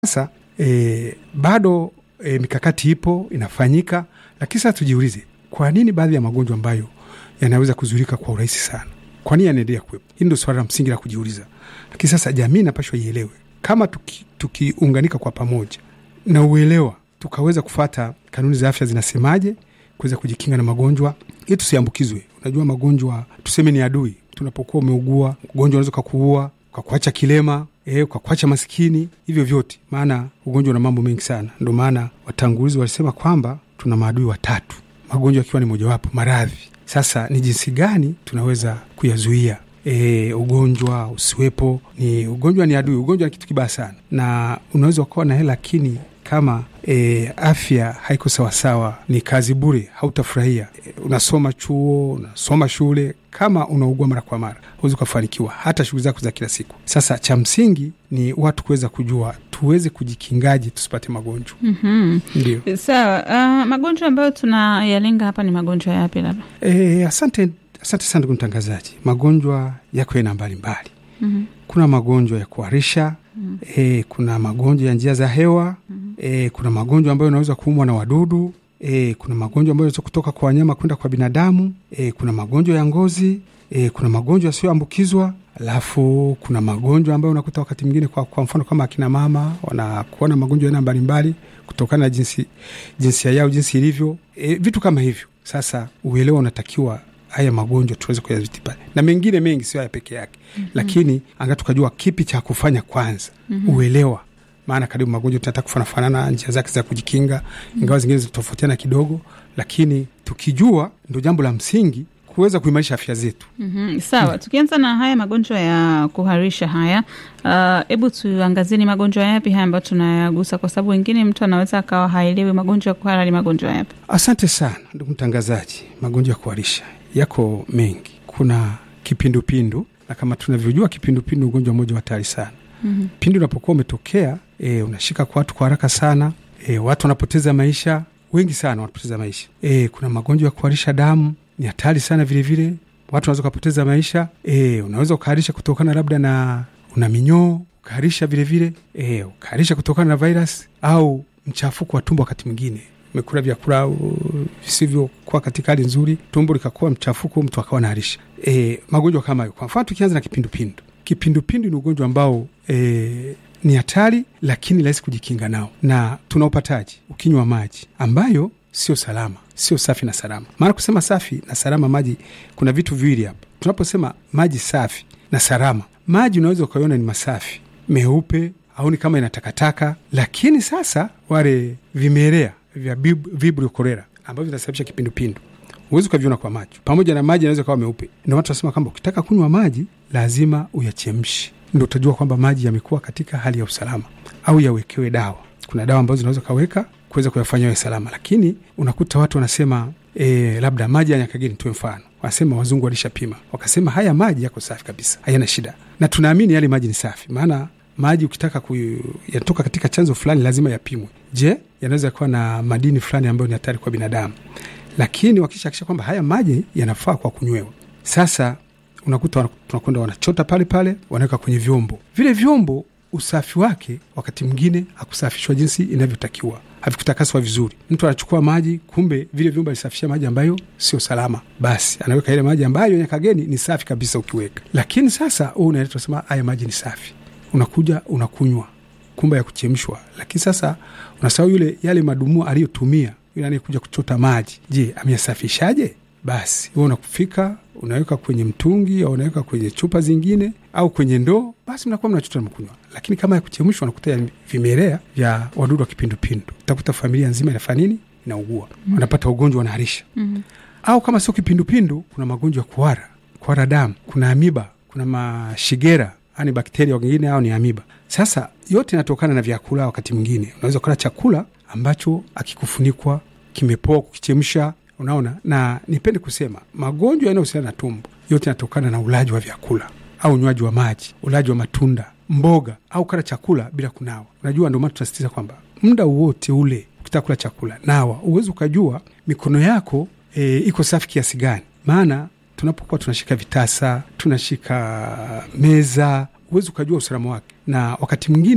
Sasa e, bado e, mikakati ipo inafanyika, lakini sasa tujiulize, kwa nini baadhi ya magonjwa ambayo yanaweza kuzuilika kwa urahisi sana, kwa nini yanaendelea kuwepo? Hili ndio swala la msingi la kujiuliza, lakini sasa jamii inapashwa ielewe. Kama tukiunganika tuki kwa pamoja na uelewa, tukaweza kufata kanuni za afya zinasemaje kuweza kujikinga na magonjwa ili tusiambukizwe. Unajua magonjwa tuseme ni adui. Tunapokuwa umeugua ugonjwa unaweza ukakuua, ukakuacha kilema E, kwa kuacha maskini, hivyo vyote, maana ugonjwa una mambo mengi sana. Ndo maana watangulizi walisema kwamba tuna maadui watatu, magonjwa akiwa ni mojawapo, maradhi. Sasa ni jinsi gani tunaweza kuyazuia e, ugonjwa usiwepo? Ni ugonjwa ni adui, ugonjwa ni kitu kibaya sana, na unaweza ukawa na hela lakini kama e, afya haiko sawasawa, ni kazi bure, hautafurahia. E, unasoma chuo, unasoma shule, kama unaugua mara kwa mara huwezi ukafanikiwa hata shughuli zako za kila siku. Sasa cha msingi ni watu kuweza kujua tuweze kujikingaje tusipate magonjwa. mm -hmm. Ndio sawa. Uh, magonjwa ambayo tunayalenga hapa ni magonjwa yapi labda? E, asante, asante sana ndugu mtangazaji. Magonjwa yako aina mbalimbali. mm -hmm. Kuna magonjwa ya kuharisha mm -hmm. E, kuna magonjwa ya njia za hewa mm -hmm. E, kuna magonjwa ambayo unaweza kuumwa na wadudu E, kuna magonjwa ambayo yanaweza kutoka kwa wanyama kwenda kwa binadamu. E, kuna magonjwa ya ngozi e, kuna magonjwa yasiyoambukizwa, alafu kuna magonjwa ambayo unakuta wakati mwingine kwa, kwa mfano kama akina mama wanakuwa na magonjwa aina mbalimbali kutokana na jinsi jinsia yao jinsi ilivyo, e, vitu kama hivyo. Sasa uelewa unatakiwa haya magonjwa tuweze kuyadhibiti na mengine mengi, sio haya peke yake mm -hmm. Lakini anga tukajua kipi cha kufanya kwanza, mm -hmm. uelewa maana karibu magonjwa tunataka kufanana njia zake za kujikinga, ingawa zingine zitofautiana kidogo, lakini tukijua ndo jambo la msingi kuweza kuimarisha afya zetu. mm -hmm. Sawa, tukianza na haya magonjwa ya kuharisha haya, hebu uh, tuangazie ni magonjwa yapi haya ambayo tunayagusa, kwa sababu wengine mtu anaweza akawa haelewi magonjwa ya kuhara ni magonjwa yapi. Asante sana ndugu mtangazaji, magonjwa ya kuharisha yako mengi. Kuna kipindupindu, na kama tunavyojua kipindupindu ugonjwa mmoja wa hatari sana. mm -hmm. Pindi unapokuwa umetokea E, unashika kwa watu kwa haraka sana e, watu wanapoteza maisha, wengi sana wanapoteza maisha e, kuna magonjwa ya kuharisha damu ni hatari sana vilevile vile. Watu wanaweza ukapoteza maisha e, unaweza ukaharisha kutokana labda na una minyoo ukaharisha vilevile e, ukaharisha kutokana na virus au mchafuko wa tumbo. Wakati mwingine umekula vyakula visivyokuwa katika hali nzuri, tumbo likakuwa mchafuko, mtu akawa naharisha e, magonjwa kama hayo. Kwa mfano tukianza na kipindupindu, kipindupindu ni ugonjwa ambao e, ni hatari lakini rahisi kujikinga nao, na tunaupataji ukinywa maji ambayo sio salama, sio safi na salama. Maana kusema safi na salama, maji kuna vitu viwili hapa. Tunaposema maji safi na salama, maji unaweza ukaiona ni masafi meupe, au ni kama ina takataka, lakini sasa wale vimelea vya vibrio cholera ambavyo vinasababisha kipindupindu huwezi ukaviona kwa macho, pamoja na maji yanaweza kawa meupe. Ndio watu wanasema kwamba ukitaka kunywa maji lazima uyachemshe ndo utajua kwamba maji yamekuwa katika hali ya usalama, au yawekewe dawa. Kuna dawa ambazo zinaweza kaweka kuweza kuyafanya yawe salama, lakini unakuta watu wanasema e, labda maji ya Nyakageni tuwe mfano, wanasema wazungu walishapima wakasema haya maji yako safi kabisa, hayana shida, na tunaamini yale maji ni safi, maana maji ukitaka kuyatoka katika chanzo fulani lazima yapimwe. Je, yanaweza kuwa na madini fulani ambayo ni hatari kwa binadamu, lakini wakishakisha kwamba haya maji yanafaa kwa kunywewa, sasa unakuta tunakwenda wanachota pale pale, wanaweka kwenye vyombo vile. Vyombo usafi wake wakati mwingine hakusafishwa jinsi inavyotakiwa, havikutakaswa vizuri. Mtu anachukua maji, kumbe vile vyombo alisafishia maji ambayo sio salama, basi anaweka ile maji ambayo Nyakageni ni safi kabisa ukiweka. Lakini sasa huu unaenda tunasema haya maji ni safi, unakuja unakunywa, kumbe ya kuchemshwa. Lakini sasa unasahau yule yale madumua aliyotumia yule anayekuja kuchota maji, je, ameyasafishaje? Basi wewe unakufika unaweka kwenye mtungi au unaweka kwenye chupa zingine au kwenye ndoo, basi mnakuwa mnachota mkunywa. Lakini kama ya kuchemshwa, unakuta vimelea vya wadudu wa kipindupindu, utakuta familia nzima inafanya nini? Inaugua, mm. wanapata ugonjwa, wanaharisha mm. au kama sio kipindupindu, kuna magonjwa ya kuhara, kuhara damu, kuna amiba, kuna mashigera, ani bakteria wengine au ni amiba. Sasa yote inatokana na vyakula. Wakati mwingine unaweza kula chakula ambacho akikufunikwa kimepoa, kukichemsha Unaona, na nipende kusema magonjwa yanayohusiana na tumbo yote yanatokana na ulaji wa vyakula au unywaji wa maji, ulaji wa matunda, mboga au kula chakula bila kunawa. Unajua, ndio maana tunasisitiza kwamba muda wote ule ukitaka kula chakula nawa, uwezi ukajua mikono yako e, iko safi kiasi gani. Maana tunapokuwa tunashika vitasa, tunashika meza, huwezi ukajua usalama wake, na wakati mwingine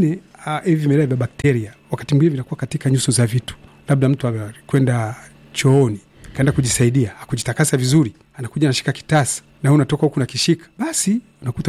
ah, hivi vimelea vya bakteria wakati mwingine vinakuwa katika nyuso za vitu, labda mtu amekwenda chooni kaenda kujisaidia akujitakasa vizuri, anakuja anashika kitasa na wewe unatoka huku nakishika, basi unakuta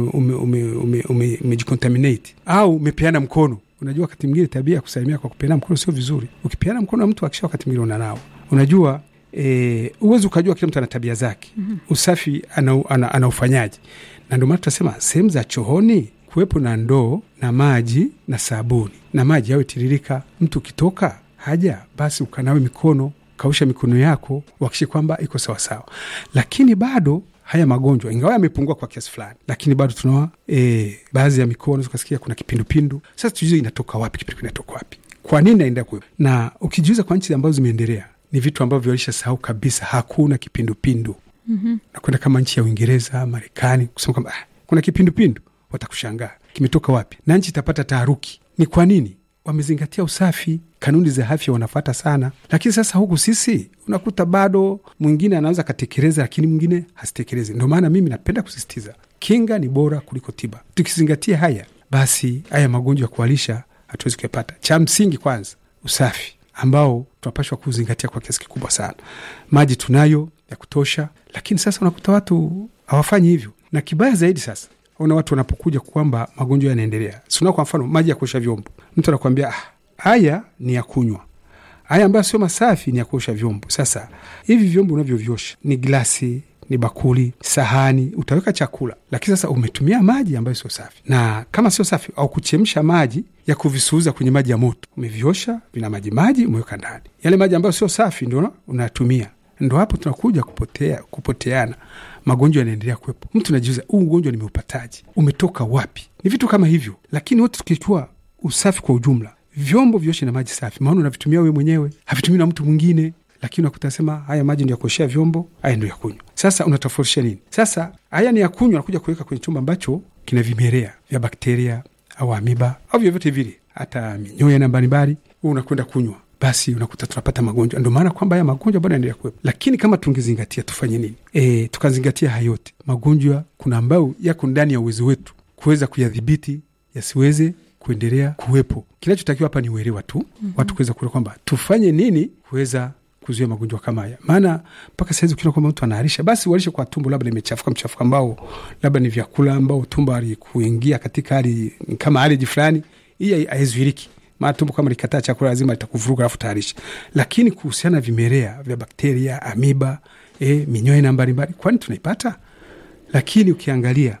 umejicontaminate au umepeana mkono. Unajua wakati mwingine tabia ya kusalimia kwa kupeana mkono sio vizuri. Ukipeana mkono na mtu akisha, wakati mwingine unanawa. Unajua e, uwezi ukajua kila mtu ana tabia zake. mm -hmm. Usafi ana, ana, ana ufanyaji, na ndio maana tunasema sehemu za chooni kuwepo na ndoo na maji na sabuni na maji yawe tiririka. Mtu ukitoka haja, basi ukanawe mikono kausha mikono yako wakishe kwamba iko sawasawa. Lakini bado haya magonjwa ingawa yamepungua kwa kiasi fulani, lakini bado tunaona e, baadhi ya mikoa unaweza ukasikia kuna kipindupindu. Sasa tujue inatoka wapi, kipindupindu inatoka wapi, kwa nini naenda kuwepo? Na ukijiuliza kwa nchi ambazo zimeendelea ni vitu ambavyo walisha sahau kabisa, hakuna kipindupindu. mm -hmm. Nakwenda kama nchi ya Uingereza, Marekani kusema kwamba ah, kuna kipindupindu, watakushangaa kimetoka wapi, na nchi itapata taharuki. Ni kwa nini? Wamezingatia usafi, kanuni za afya wanafata sana. Lakini sasa huku sisi unakuta bado mwingine anaweza akatekeleza, lakini mwingine hasitekelezi. Ndio maana mimi napenda kusisitiza kinga ni bora kuliko tiba. Tukizingatia haya, basi haya magonjwa ya kualisha hatuwezi kuyapata. Cha msingi kwanza usafi ambao tunapashwa kuzingatia kwa kiasi kikubwa sana. Maji tunayo ya kutosha, lakini sasa unakuta watu hawafanyi hivyo, na kibaya zaidi sasa una watu wanapokuja kwamba magonjwa yanaendelea. Sina kwa mfano maji ya kuosha vyombo, mtu anakuambia ah, haya ni ya kunywa, haya ambayo sio masafi ni ya kuosha vyombo. Sasa hivi vyombo unavyovyosha ni glasi, ni bakuli, sahani, utaweka chakula, lakini sasa umetumia maji ambayo sio safi, na kama sio safi au kuchemsha maji ya kuvisuuza kwenye maji ya moto, umeviosha vina maji maji, umeweka ndani yale maji ambayo sio safi, ndio unatumia. Ndo hapo tunakuja kupotea, kupoteana magonjwa yanaendelea kuwepo. Mtu najiuliza huu ugonjwa nimeupataji, umetoka wapi? Ni vitu kama hivyo, lakini wote tukichukua usafi kwa ujumla, vyombo vyoshe na maji safi, maana unavitumia wewe mwenyewe, havitumii na mtu mwingine, lakini unakuta sema haya maji ndio ya kuoshea vyombo, haya ndio ya kunywa. Sasa unatofautisha nini? Sasa haya ni ya kunywa, nakuja kuweka kwenye chumba ambacho kina vimelea vya bakteria au amiba au vyovyote vile, hata minyoya na mbalimbali, huu unakwenda kunywa basi unakuta tunapata magonjwa. Ndio maana kwamba haya magonjwa bado yanaendelea kuwepo, lakini kama tungezingatia, tufanye nini? E, tukazingatia haya yote magonjwa, kuna ambayo yako ndani ya uwezo wetu kuweza kuyadhibiti yasiweze kuendelea kuwepo. Kinachotakiwa hapa ni uelewa tu, mm -hmm. watu kuweza kuelewa kwamba tufanye nini kuweza kuzuia magonjwa kama haya. Maana mpaka sahizi ukiona kwamba mtu anaharisha, basi uharishe kwa tumbo labda limechafuka, mchafuka ambao labda ni vyakula ambao tumbo alikuingia katika hali kama aleji fulani, hii haizuiriki maana tumbo kama likataa chakula lazima litakuvuruga alafu tayarisha. Lakini kuhusiana na vimelea vya bakteria, amiba, e, minyoya na mbalimbali, kwani tunaipata? Lakini ukiangalia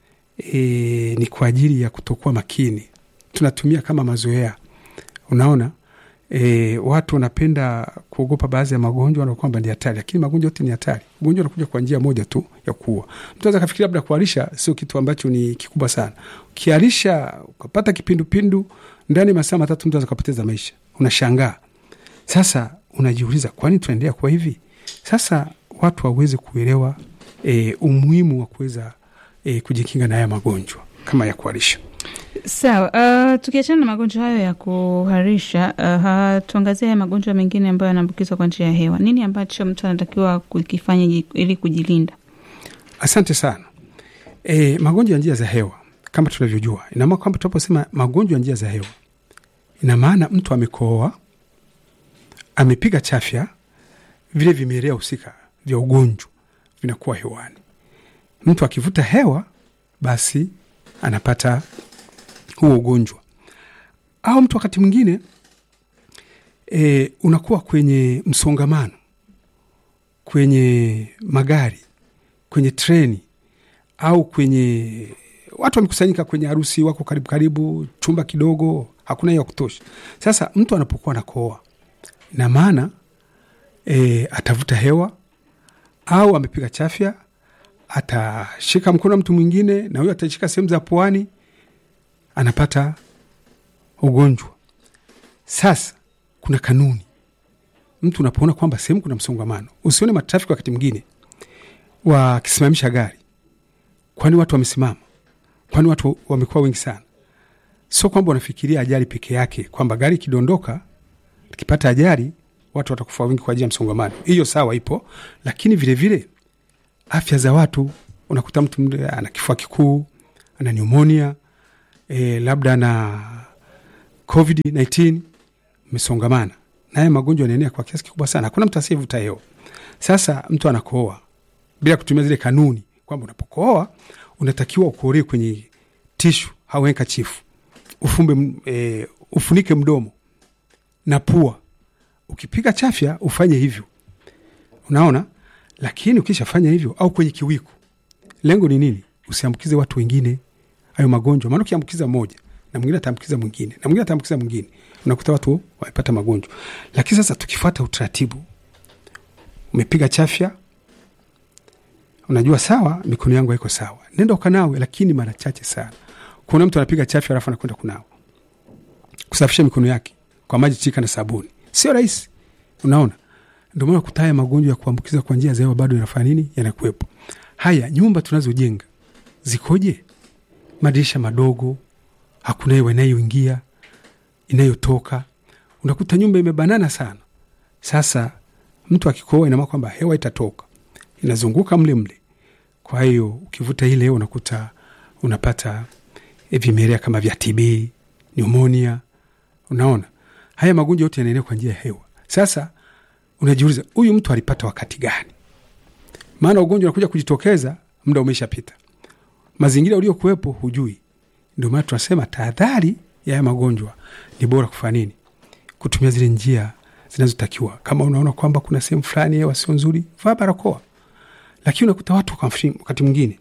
e, ni kwa ajili ya kutokuwa makini, tunatumia kama mazoea. Unaona e, watu wanapenda kuogopa baadhi ya magonjwa na kwamba ni hatari, lakini magonjwa yote ni hatari. Ugonjwa unakuja kwa njia moja tu ya kuua. Mtu anaweza kafikiri labda kuharisha sio kitu ambacho ni kikubwa sana. Ukiharisha ukapata kipindupindu ndani masaa matatu mtu akapoteza maisha, unashangaa. Sasa unajiuliza kwani tunaendelea kuwa hivi? Sasa watu waweze kuelewa e, umuhimu wa kuweza e, kujikinga na haya magonjwa kama ya kuharisha. Sawa. Uh, tukiachana na magonjwa hayo ya kuharisha, uh, tuangazie haya magonjwa mengine ambayo yanaambukizwa kwa njia ya hewa. Nini ambacho mtu anatakiwa kukifanya ili kujilinda? Asante sana. E, magonjwa ya njia za hewa kama tunavyojua, inamaana kwamba tunaposema magonjwa ya njia za hewa, ina maana mtu amekohoa, amepiga chafya, vile vimelea husika vya ugonjwa vinakuwa hewani. Mtu akivuta hewa, basi anapata huo ugonjwa. Au mtu wakati mwingine e, unakuwa kwenye msongamano, kwenye magari, kwenye treni au kwenye watu wamekusanyika kwenye harusi, wako karibu karibu, chumba kidogo, hakuna ya kutosha. Sasa mtu anapokuwa anakohoa, ina maana e, atavuta hewa au amepiga chafya, atashika mkono mtu mwingine, na huyo atashika sehemu za puani, anapata ugonjwa. Sasa kuna kanuni, mtu unapoona kwamba sehemu kuna msongamano, usione matrafiki wakati mwingine wakisimamisha gari, kwani watu wamesimama kwani watu wamekuwa wengi sana. Sio kwamba wanafikiria ajali peke yake, kwamba gari ikidondoka, ikipata ajali watu watakufa wengi kwa ajili ya msongamano. Hiyo sawa, ipo, lakini vilevile vile, afya za watu, unakuta mtu ana kifua kikuu, ana pneumonia e, labda ana COVID-19 mmesongamana na haya magonjwa yanaenea kwa kiasi kikubwa sana. Hakuna mtu asiyevuta hewa. Sasa mtu anakohoa bila kutumia zile kanuni kwamba unapokohoa unatakiwa ukoholee kwenye tishu au handkerchief, ufumbe e, ufunike mdomo na pua. Ukipiga chafya ufanye hivyo, unaona. Lakini ukishafanya hivyo au kwenye kiwiku, lengo ni nini? Usiambukize watu wengine hayo magonjwa, maana ukiambukiza mmoja na mwingine ataambukiza mwingine na mwingine ataambukiza mwingine, unakuta watu wamepata magonjwa. Lakini sasa tukifuata utaratibu, umepiga chafya, unajua sawa, mikono yangu haiko sawa, nenda ukanawe, lakini mara chache sana. Kuna mtu anapiga chafya alafu anakwenda kunawa, kusafisha mikono yake kwa maji chika na sabuni, sio rahisi. Unaona, ndio maana kuta haya magonjwa ya kuambukiza kwa njia za hewa bado yanafanya nini, yanakuwepo. Haya nyumba tunazojenga zikoje? Madirisha madogo, hakuna hewa inayoingia inayotoka, unakuta nyumba imebanana sana. Sasa mtu akikohoa, inamaana kwamba hewa itatoka inazunguka mle mle. Kwa hiyo ukivuta ile hewa unakuta unapata vimelea kama vya TB, pneumonia. Unaona, haya magonjwa yote yanaenea kwa njia ya hewa. Sasa unajiuliza huyu mtu alipata wakati gani? Maana ugonjwa unakuja kujitokeza muda umeshapita, mazingira uliokuwepo hujui. Ndio maana tunasema tahadhari ya haya magonjwa ni bora kufanya nini? Kutumia zile njia zinazotakiwa. Kama unaona kwamba kuna sehemu fulani hewa sio nzuri, vaa barakoa. Lakini unakuta watu wakati mwingine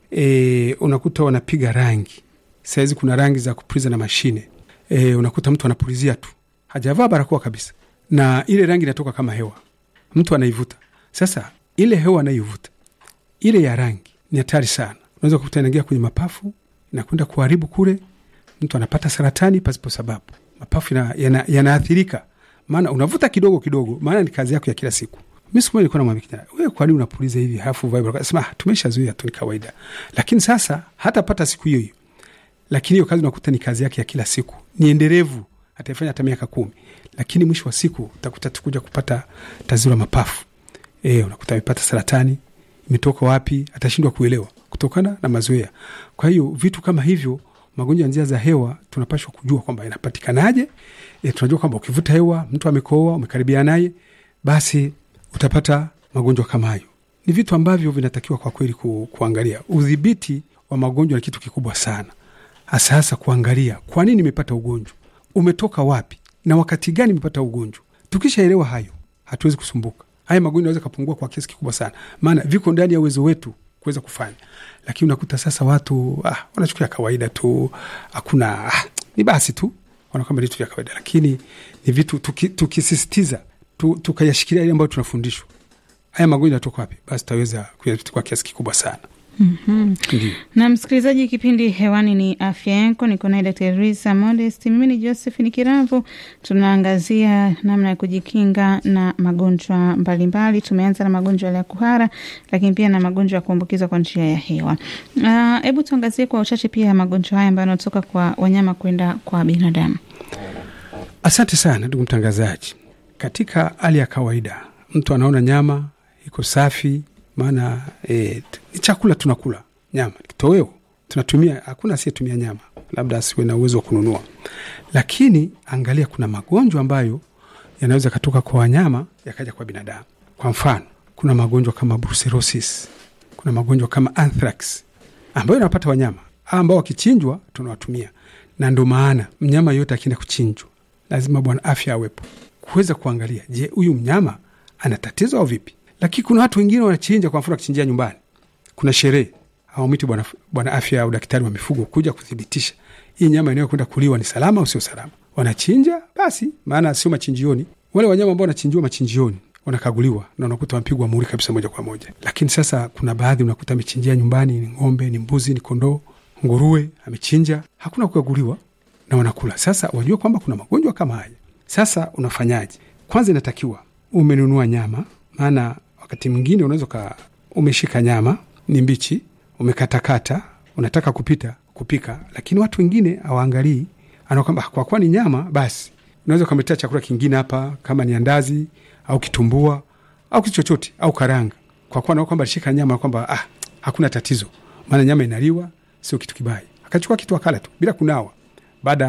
e, unakuta wanapiga rangi. Sahizi kuna rangi za kupuliza na mashine e, unakuta mtu anapulizia tu hajavaa barakoa kabisa, na ile rangi inatoka kama hewa, mtu anaivuta. Sasa ile hewa anayovuta ile ya rangi ni hatari sana, unaweza kukuta inaingia kwenye mapafu, inakwenda kuharibu kule, mtu anapata saratani pasipo sababu, mapafu yanaathirika, yana maana unavuta kidogo kidogo, maana ni kazi yako ya kila siku. Mi siku moja nilikuwa namwambia kijana, wewe kwa nini unapuliza hivi halafu uvai barakoa? Sema tumeshazoea tu, ni kawaida. Lakini sasa hatapata siku hiyo hiyo, lakini hiyo kazi unakuta ni kazi yake ya kila siku, ni endelevu, ataifanya hata miaka kumi, lakini mwisho wa siku utakuta tukuja kupata tatizo la mapafu. E, unakuta amepata saratani, imetoka wapi? Atashindwa kuelewa kutokana na mazoea. Kwa hiyo vitu kama hivyo, magonjwa ya njia za hewa tunapashwa kujua kwamba yanapatikanaje. E, tunajua kwamba ukivuta hewa, mtu amekohoa, umekaribia naye, basi utapata magonjwa kama hayo. Ni vitu ambavyo vinatakiwa kwa kweli ku, kuangalia. Udhibiti wa magonjwa ni kitu kikubwa sana, hasa hasa kuangalia kwa nini nimepata ugonjwa, umetoka wapi na wakati gani nimepata ugonjwa. Tukishaelewa hayo, hatuwezi kusumbuka. Haya magonjwa yanaweza kapungua kwa kiasi kikubwa sana, maana viko ndani ya uwezo wetu kuweza kufanya. Lakini unakuta sasa watu ah, wanachukulia kawaida tu, hakuna ah, ni basi tu wanakwamba vitu vya kawaida, lakini ni vitu tukisisitiza tuki tukayashikilia ile ambayo tunafundishwa, haya magonjwa yanatoka wapi, basi tutaweza kuyadhibiti kwa kiasi kikubwa sana. mm -hmm. Na msikilizaji, kipindi hewani ni afya yako, niko naye Daktari Risa Modest, mimi ni Josephine Kiravu. Tunaangazia namna ya kujikinga na magonjwa mbalimbali. Tumeanza na magonjwa ya kuhara, lakini pia na magonjwa ya kuambukizwa kwa njia ya hewa. Hebu uh, tuangazie kwa uchache pia magonjwa haya ambayo yanatoka kwa wanyama kwenda kwa binadamu. Asante sana ndugu mtangazaji. Katika hali ya kawaida mtu anaona nyama iko safi, maana e, ni chakula tunakula nyama, kitoweo tunatumia. Hakuna asiyetumia nyama, labda asiwe na uwezo wa kununua. Lakini angalia, kuna magonjwa ambayo yanaweza katoka kwa wanyama yakaja kwa binadamu. Kwa mfano, kuna magonjwa kama brucellosis, kuna magonjwa kama anthrax ambayo yanapata wanyama ambao wakichinjwa tunawatumia, na ndo maana mnyama yote akienda kuchinjwa lazima bwana afya awepo kuweza kuangalia, je, huyu mnyama ana tatizo au vipi? Lakini kuna watu wengine wanachinja, kwa mfano akichinjia nyumbani, kuna sherehe, hawamwiti bwana bwana afya au daktari wa mifugo kuja kuthibitisha hii nyama inayokwenda kuliwa ni salama au sio salama. Wanachinja basi, maana sio machinjioni. Wale wanyama ambao wanachinjiwa machinjioni wanakaguliwa na unakuta wamepigwa muhuri kabisa moja kwa moja. Lakini sasa kuna baadhi unakuta amechinjia nyumbani, ni ng'ombe, ni mbuzi, ni kondoo, nguruwe, amechinja, hakuna kukaguliwa na wanakula. Sasa wajua kwamba kuna magonjwa kama haya. Sasa unafanyaje? Kwanza inatakiwa umenunua nyama, maana wakati mwingine unaweza ka umeshika nyama ni mbichi, umekatakata, unataka kupita kupika, lakini watu wengine hawaangalii, ana kwamba kwa kuwa ni nyama, basi unaweza ukamletea chakula kingine hapa, kama ni andazi au kitumbua au kitu chochote au karanga, kwa kuwa naona kwamba alishika nyama kwamba ah, hakuna tatizo, maana nyama inaliwa, sio kitu kibaya. Akachukua kitu akala tu bila kunawa. Baada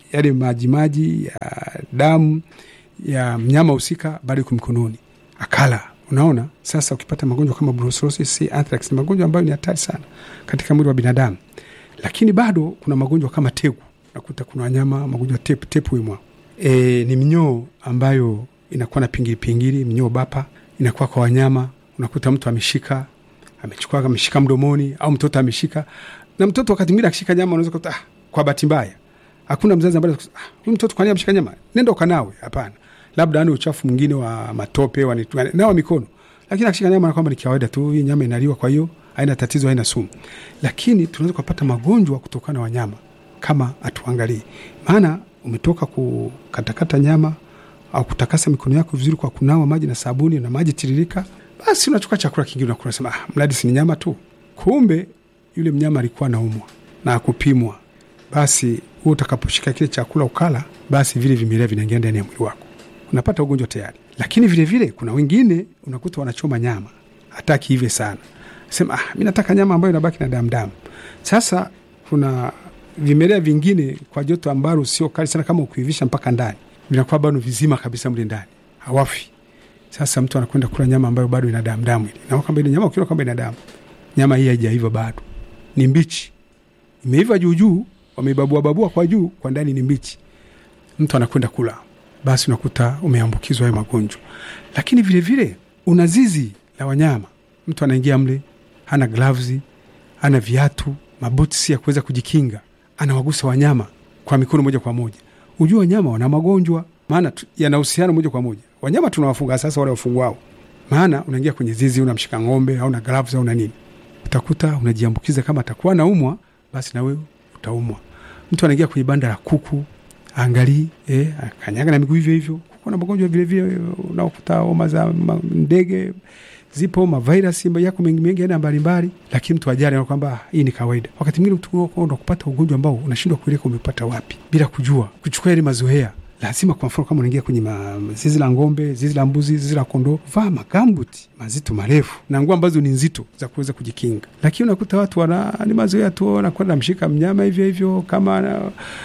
yale majimaji ya damu ya mnyama husika bado iko mikononi, akala. Unaona, sasa ukipata magonjwa kama brucellosis, anthrax ni magonjwa ambayo ni hatari sana katika mwili wa binadamu, lakini bado kuna magonjwa kama tegu. Nakuta kuna wanyama magonjwa tepu tepu imwa e, ni minyoo ambayo inakuwa na pingili pingili, minyoo bapa inakuwa kwa wanyama. Unakuta mtu ameshika amechukua ameshika mdomoni, au mtoto ameshika na mtoto wakati mwingine akishika nyama unaweza kuta ah, kwa bahati mbaya hakuna mzazi ambaye ah, huyu mtoto kwa nini ameshika nyama, nenda ukanawe. Hapana, labda ani uchafu mwingine wa matope wa nawa mikono, lakini akishika nyama na kwamba ni kawaida tu, hii nyama inaliwa, kwa hiyo haina tatizo, haina sumu. Lakini tunaweza kupata magonjwa kutokana na wanyama kama atuangalii, maana umetoka kukatakata nyama au kutakasa mikono yako vizuri kwa kunawa maji na sabuni na maji tiririka, basi unachukua chakula kingine unakula, sema ah, mradi si ni nyama tu. Kumbe yule mnyama alikuwa naumwa na akupimwa, basi huo utakaposhika kile chakula ukala, basi vile vimelea vinaingia ndani ya mwili wako, unapata ugonjwa tayari. Lakini vilevile vile, kuna wengine unakuta wanachoma nyama, hataki hivyo sana, sema ah, mi nataka nyama ambayo inabaki na damdamu. Sasa kuna vimelea vingine kwa joto ambalo sio kali sana, kama ukiivisha mpaka ndani vinakuwa bado vizima kabisa mle ndani, hawafi. Sasa mtu anakwenda kula nyama ambayo bado ina damu damu, ile na kwamba ile nyama ukiona kwamba ina damu, nyama hii haijaiva bado, ni mbichi, imeiva juu juu, wameibabua babua kwa juu, kwa ndani ni mbichi. Mtu anakwenda kula, basi unakuta umeambukizwa hayo magonjwa. Lakini vile vile una zizi la wanyama, mtu anaingia mle, hana gloves, hana viatu, mabuti ya kuweza kujikinga, anawagusa wanyama kwa mikono moja kwa moja Ujua wanyama wana magonjwa, maana yanahusiana moja kwa moja. Wanyama tunawafunga sasa, wale wafungwao, maana unaingia kwenye zizi, unamshika ng'ombe au na gloves au na nini, utakuta unajiambukiza. Kama atakuwa naumwa, basi na wewe utaumwa. Mtu anaingia kwenye banda la kuku, angalii eh, kanyaga na miguu hivyo hivyo. Kuku na magonjwa vilevile, unaokuta homa za ndege zipo, mavirasi yako mengi mengi aina mbalimbali, lakini mtu ajali na kwamba hii ni kawaida. Wakati mwingine utakwenda kupata ugonjwa ambao unashindwa kueleka umepata wapi, bila kujua, kuchukua ile mazoea. Lazima kwa mfano, kama unaingia kwenye zizi la ng'ombe, zizi la mbuzi, zizi la kondoo, vaa magambuti mazito marefu na nguo ambazo ni nzito za kuweza kujikinga. Lakini unakuta watu wana ni mazoea tu, wanakwenda mshika mnyama hivyo hivyo kama na,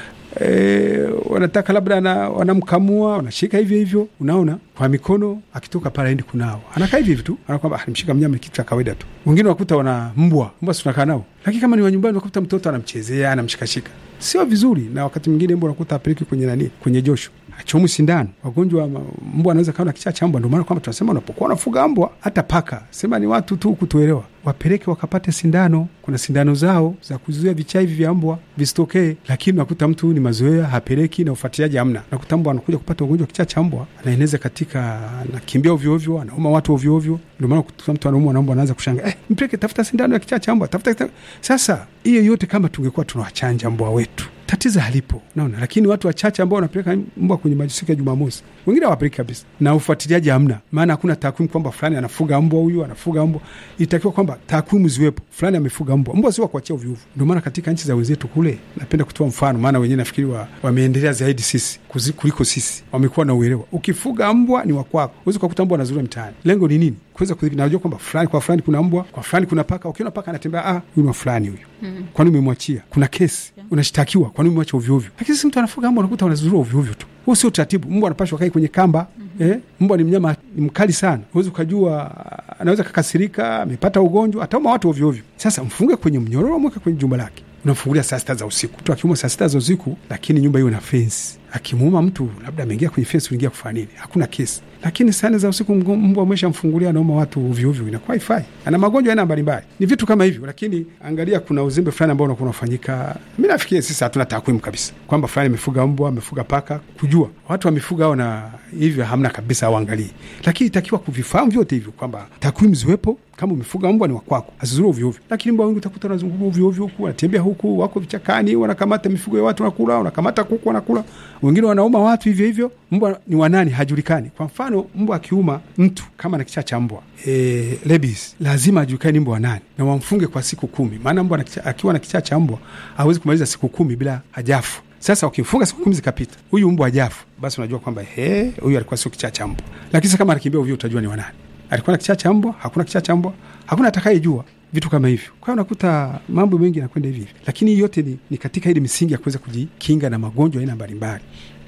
E, wanataka labda na, wanamkamua wanashika hivyo hivyo, unaona kwa mikono, akitoka pale aendi kunao, anakaa hivyo hivyo tu, anakwamba alimshika mnyama, kitu cha kawaida tu. Wengine wakuta wana mbwa, mbwa tunakaa nao, lakini kama ni wa nyumbani, wakuta mtoto anamchezea anamshikashika, sio vizuri. Na wakati mwingine mbwa unakuta apeleki kwenye nani, kwenye josho, achomu sindano. Wagonjwa mbwa anaweza kawa na kichaa cha mbwa. Ndio maana kwamba tunasema unapokuwa unafuga mbwa, hata paka, sema ni watu tu kutuelewa, wapeleke wakapate sindano. Kuna sindano zao za kuzuia vichaa hivi vya mbwa visitokee, lakini nakuta mtu ni mazoea, hapeleki na ufuatiliaji hamna. Nakuta mbwa anakuja kupata ugonjwa kichaa cha mbwa, anaeneza katika, anakimbia ovyo ovyo, anauma watu ovyo ovyo. Ndio maana kuta mtu anaumwa na mbwa anaanza kushanga, eh, mpeleke, tafuta sindano ya kichaa cha mbwa, tafuta. Sasa hiyo yote kama tungekuwa tunawachanja mbwa wetu tatizo halipo, naona. Lakini watu wachache ambao wanapeleka mbwa kwenye maji siku ya Jumamosi, wengine hawapeleki kabisa, na ufuatiliaji hamna. Maana hakuna takwimu kwamba fulani anafuga mbwa, huyu anafuga mbwa. Itakiwa kwamba takwimu ziwepo, fulani amefuga mbwa. Mbwa sio kuachia ovyo ovyo. Ndio maana katika nchi za wenzetu kule, napenda kutoa mfano, maana wenyewe nafikiri wa, wameendelea zaidi sisi kuliko sisi, wamekuwa na uelewa. Ukifuga mbwa ni wakwako, uwezi kukuta mbwa anazurura mtaani. Lengo ni nini? Kuweza kudhibiti. Najua kwamba fulani kwa fulani kuna mbwa, kwa fulani kuna paka. Ukiona paka anatembea, ah, huyu ni wa fulani huyu. Mm. Kwani umemwachia? Kuna kesi, yeah. Unashtakiwa, kwani umemwacha ovyo ovyo. Lakini sisi mtu anafuga mbwa anakuta wanazurura ovyo ovyo tu. Huo sio taratibu. Mbwa anapashwa kai kwenye kamba. mm -hmm. Eh, mbwa ni mnyama ni mkali sana, huwezi ukajua, anaweza kakasirika, amepata ugonjwa, atauma watu ovyo ovyo. Sasa mfunge kwenye mnyororo, mweke kwenye jumba lake, unamfungulia saa sita za usiku. Mtu akiuma saa sita za usiku, lakini nyumba hiyo na fensi. Akimuuma mtu labda ameingia kwenye fensi, uingia kufanya nini? Hakuna kesi. Lakini saa nne za usiku mbwa amesha mfungulia, anauma watu ovyo ovyo, inakuwa ifai. Ana magonjwa aina mbalimbali, ni vitu kama hivyo. Lakini angalia, kuna uzembe fulani ambao unakuwa unafanyika. Mi nafikiri sisi hatuna takwimu kabisa kwamba fulani amefuga mbwa, amefuga paka, kujua watu wamefuga ao na hivyo hamna kabisa, auangalii. Lakini itakiwa kuvifahamu vyote hivyo kwamba takwimu ziwepo kama umefuga mbwa ni wakwako, asizuru ovyo ovyo. Lakini mbwa wengi utakuta wanazunguka ovyo ovyo huku, wanatembea huku, wako vichakani, wanakamata mifugo ya watu wanakula, wanakamata kuku wanakula, wengine wanauma watu hivyo hivyo. Mbwa ni wanani hajulikani. Kwa mfano, mbwa akiuma mtu kama na kichaa cha mbwa e, rabies, lazima ajulikane mbwa wanani na wamfunge kwa siku kumi, maana mbwa akiwa na kichaa cha mbwa hawezi kumaliza siku kumi bila hajafu. Sasa ukimfunga siku kumi zikapita, huyu mbwa hajafu, basi unajua kwamba he, huyu alikuwa sio kichaa cha mbwa. Lakini sasa kama anakimbia ovyo, utajua ni wanani alikuwa na kichaa cha mbwa, hakuna kichaa cha mbwa, hakuna atakayejua. vitu kama hivyo. Kwa hiyo unakuta mambo mengi yanakwenda hivi hivi, lakini hii yote ni, ni katika ile misingi ya kuweza kujikinga na magonjwa aina mbalimbali.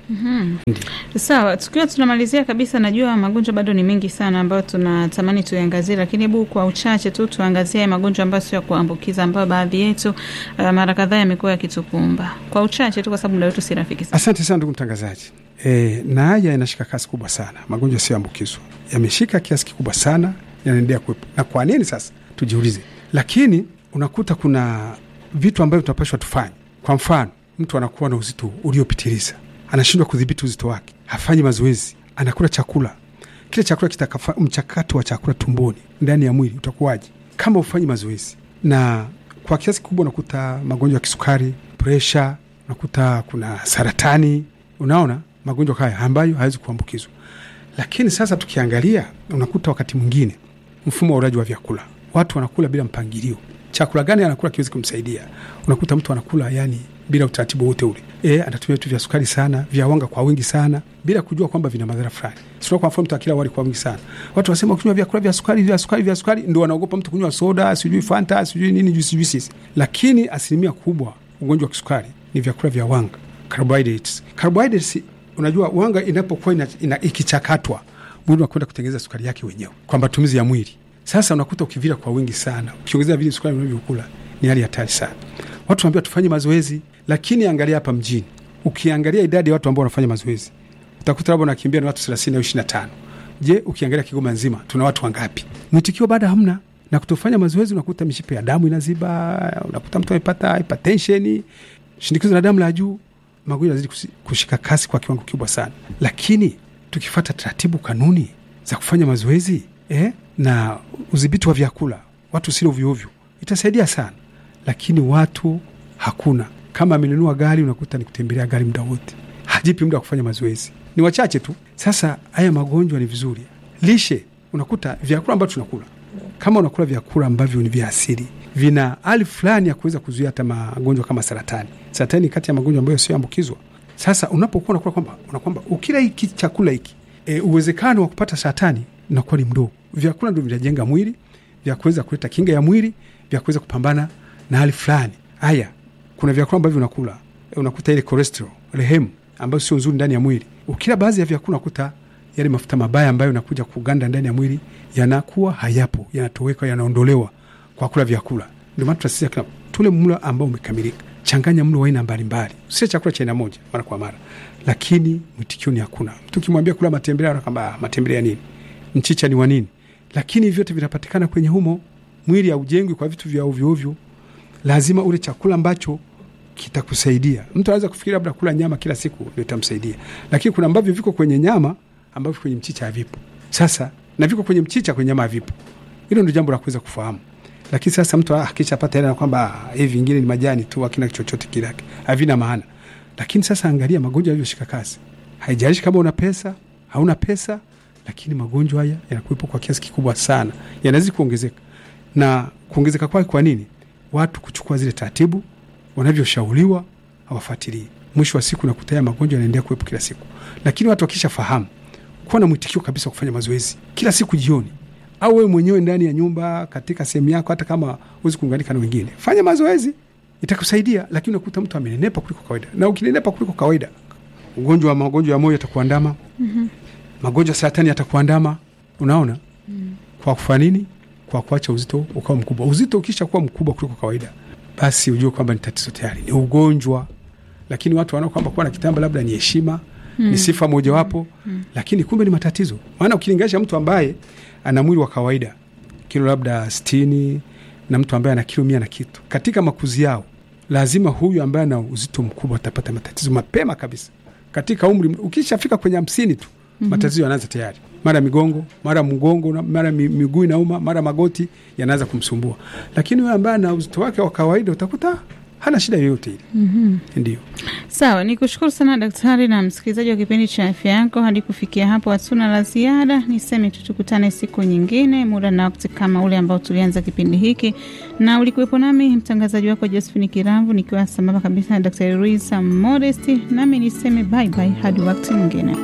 Mm -hmm. Sawa, tukiwa tunamalizia kabisa, najua magonjwa bado ni mengi sana ambayo tunatamani tuyaangazie, lakini hebu kwa uchache tu tuangazie magonjwa ambayo sio ya kuambukiza ambayo baadhi yetu uh, mara kadhaa yamekuwa yakitukumba kwa uchache tu, kwa sababu muda wetu si rafiki sana. Asante sana ndugu mtangazaji. E, na haya yanashika kasi kubwa sana, magonjwa yasiyoambukizwa yameshika kiasi kikubwa sana, yanaendelea kuwepo. Na kwa nini sasa? Tujiulize. Lakini unakuta kuna vitu ambavyo tunapashwa tufanye. Kwa mfano, mtu anakuwa na uzito uliopitiliza anashindwa kudhibiti uzito wake, hafanyi mazoezi, anakula chakula kile chakula kitakafa, mchakato wa chakula tumboni ndani ya mwili utakuwaje kama ufanyi mazoezi? Na kwa kiasi kikubwa unakuta magonjwa ya kisukari, presha, unakuta kuna saratani, unaona magonjwa haya ambayo hawezi kuambukizwa. Lakini sasa tukiangalia, unakuta wakati mwingine mfumo wa ulaji wa vyakula, watu wanakula bila mpangilio. Chakula gani anakula kiwezi kumsaidia? Unakuta mtu anakula yani bila utaratibu wote ule. E, anatumia vitu vya sukari sana, vya wanga kwa wingi sana, bila kujua kwamba vina madhara fulani. Sio kwa mfano mtu akila wali kwa wingi sana. Watu wasema ukinywa vyakula vya sukari, vya sukari, vya sukari ndio wanaogopa mtu kunywa soda, sijui Fanta, sijui nini, juisi juisi. Lakini asilimia kubwa ugonjwa wa kisukari ni vyakula vya wanga, carbohydrates. Carbohydrates unajua wanga inapokuwa ina, ina, ikichakatwa mwili unakwenda kutengeneza sukari yake wenyewe kwa matumizi ya mwili. Sasa unakuta ukivila kwa wingi sana, ukiongezea vile sukari unavyokula ni hali hatari sana. Watu wanaambiwa tufanye mazoezi, lakini angalia hapa mjini, ukiangalia idadi ya watu ambao wanafanya mazoezi utakuta labda unakimbia na watu thelathini au ishirini na tano. Je, ukiangalia Kigoma nzima tuna watu wangapi? Mwitikio bado hamna, na kutofanya mazoezi unakuta mishipa ya damu inaziba, unakuta mtu amepata hypertension, shinikizo la damu la juu, magonjwa yanazidi kushika kasi kwa kiwango kikubwa sana. Lakini tukifata taratibu, kanuni za kufanya mazoezi eh, na udhibiti wa vyakula, watu silo ovyoovyo, itasaidia sana lakini watu hakuna. Kama amenunua gari, unakuta ni kutembelea gari muda wote, hajipi muda wa kufanya mazoezi, ni wachache tu. Sasa haya magonjwa ni vizuri, lishe, unakuta vyakula ambavyo tunakula, kama unakula vyakula ambavyo ni vya asili, vina hali fulani ya kuweza kuzuia hata magonjwa kama saratani. Saratani kati ya magonjwa ambayo sioambukizwa. Sasa unapokuwa unakula kwamba unakwamba ukila hiki chakula hiki, e, uwezekano wa kupata saratani unakuwa ni mdogo. Vyakula ndio vinajenga mwili, vya kuweza kuleta kinga ya mwili, vya kuweza kupambana na hali fulani. Haya, kuna vyakula ambavyo unakula unakuta ile cholesterol rehemu ambayo sio nzuri ndani ya mwili. Ukila baadhi ya vyakula unakuta yale mafuta mabaya ambayo yanakuja kuganda ndani ya mwili yanakuwa hayapo, yanatoweka, yanaondolewa kwa kula vyakula. Ndio maana tunasisitiza tule mlo ambao umekamilika. Changanya mlo wa aina mbalimbali, usile chakula cha aina moja mara kwa mara, lakini mwitikio ni hakuna. Mtu ukimwambia kula matembele anakwambia matembele ya nini? Mchicha ni wa nini? Lakini vyote vinapatikana kwenye humo. Mwili haujengwi kwa vitu vya ovyo ovyo lazima ule chakula ambacho kitakusaidia. Mtu anaweza kufikiri labda kula nyama kila siku ndio itamsaidia, lakini kuna ambavyo viko kwenye nyama ambavyo kwenye mchicha havipo. Sasa na viko kwenye mchicha, kwenye nyama havipo. Hilo ndio jambo la kuweza kufahamu. Lakini sasa mtu akishapata hela kwamba hivi vingine ni majani tu, hakina chochote kile, havina maana. Lakini sasa angalia magonjwa yalivyoshika kasi, haijalishi kama una pesa hauna pesa, lakini magonjwa haya yanakuwepo kwa kiasi kikubwa sana, yanazidi kuongezeka na kuongezeka kwake. Kwa nini? Watu kuchukua zile taratibu wanavyoshauriwa hawafuatilii. Mwisho wa siku nakuta haya magonjwa yanaendelea kuwepo kila siku, lakini watu wakisha fahamu kuwa na mwitikio kabisa wa kufanya mazoezi kila siku jioni, au wewe mwenyewe ndani ya nyumba, katika sehemu yako, hata kama huwezi kuunganika na wengine, fanya mazoezi, itakusaidia. Lakini unakuta mtu amenenepa kuliko kawaida, na ukinenepa kuliko kawaida, ugonjwa wa magonjwa ya moyo yatakuandama, mm -hmm. magonjwa ya saratani yatakuandama. Unaona, mm. kwa kufanya nini? Kwa kuacha uzito ukawa mkubwa. Uzito ukisha kuwa mkubwa kuliko kawaida, basi ujue kwamba ni tatizo tayari, ni ugonjwa. Lakini watu wanaona kwamba kuwa na kitamba labda ni heshima mm. ni sifa mojawapo mm. lakini kumbe ni matatizo. Maana ukilinganisha mtu ambaye ana mwili wa kawaida kilo labda sitini na mtu ambaye ana kilo mia na kitu, katika makuzi yao, lazima huyu ambaye ana uzito mkubwa atapata matatizo mapema kabisa katika umri. Ukishafika kwenye hamsini tu mm -hmm. matatizo yanaanza tayari, mara migongo, mara mgongo, mara miguu inauma, mara magoti yanaanza kumsumbua. Lakini huyo ambaye ana uzito wake wa kawaida utakuta hana shida yoyote ile. mm -hmm. Ndio, sawa. Ni kushukuru sana daktari na msikilizaji wa kipindi cha afya yako. Hadi kufikia hapo hatuna la ziada, niseme tu tukutane siku nyingine muda na wakati kama ule ambao tulianza kipindi hiki, na ulikuwepo nami mtangazaji wako Josephine Kiramvu nikiwa sambamba kabisa na daktari Luisa Modesti, nami niseme bye bye hadi wakati mwingine.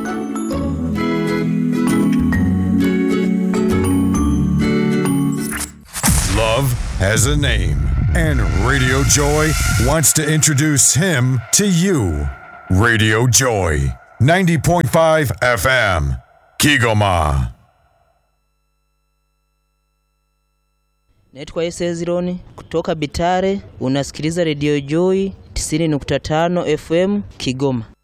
Love has a name, and Radio Joy wants to introduce him to you. Radio Joy, 90.5 FM, Kigoma. Naitwa Esezironi kutoka Bitare. Unasikiliza redio Joy 90.5 FM Kigoma.